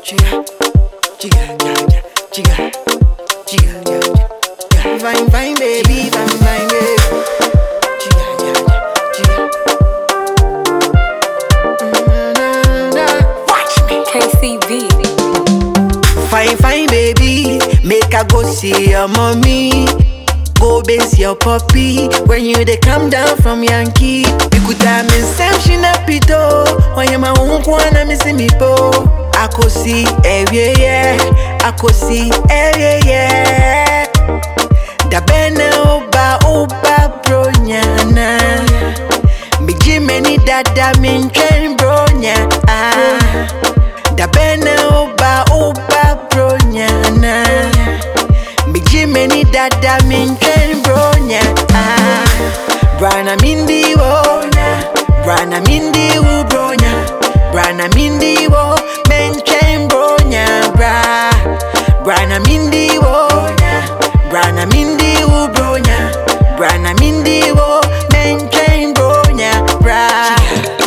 chica, chica, yeah, yeah, chica, chica, yeah, yeah, yeah. Fine, fine, baby, fine, fine, baby. Chica, yeah, yeah, chica. Mm-na-na-na. Watch me. KCB. Fine, fine, baby. Make I go see your mommy. Go base your puppy. When you they come down from Yankee. We could have me Sam Shinapito. When you my own kwana me see me po. I could see every yeah. I could see every yeah. Da bene oba oba bro nyana. Me jimeni dada min train bro nya. Ah. Da bene oba oba bro nyana Me jimeni dada min train bro nya ah. Brana mindi wo Brana mindi wo bro nya Brana mindi wo men train bro nya bra Brana mindi wo Brana mindi wo bro nya Brana mindi wo men train bro nya bra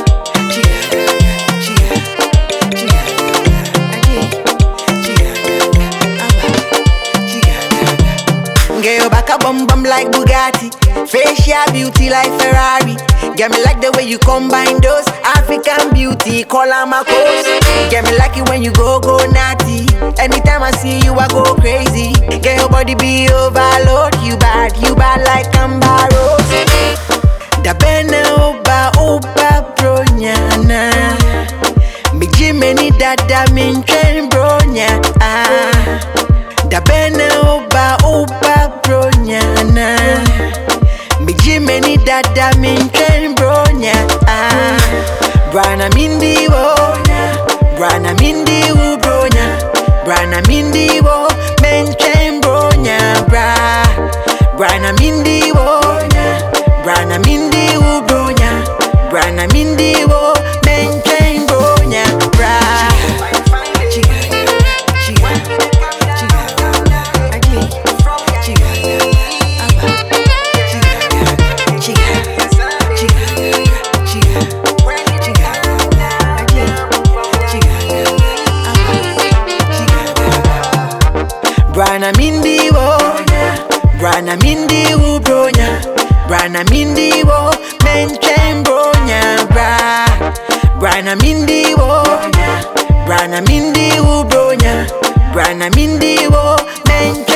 Get your back a bum bum like Bugatti. Facial beauty like Ferrari. Get me like the way you combine those African beauty, call her my coast. Get me like it when you go go natty. Anytime I see you, I go crazy. Get your body be overload. You bad, you bad like Amber Rose. Da bene oba oba bro nyana. Me jimeni dada min train bro nya ah. Da bene oba oba bro nyana. Me jimeni dada min train bro nya ah. Brana mindi wo Brana mindi wo bro nya Brana mindi wo men train bro nya bra Brana mindi wo Brana mindi wo bro nya Brana mindi wo men train bro nya bra Chica, chica, chica, again, chica, abba, chica, chica, chica, chica, chica, again, chica, abba, chica. Brana mindi wo, Brana mindi wo bronya, Brana mindi wo, men train bronya bra. Brana mindi wo, Brana mindi wo bronya, Brana mindi wo, men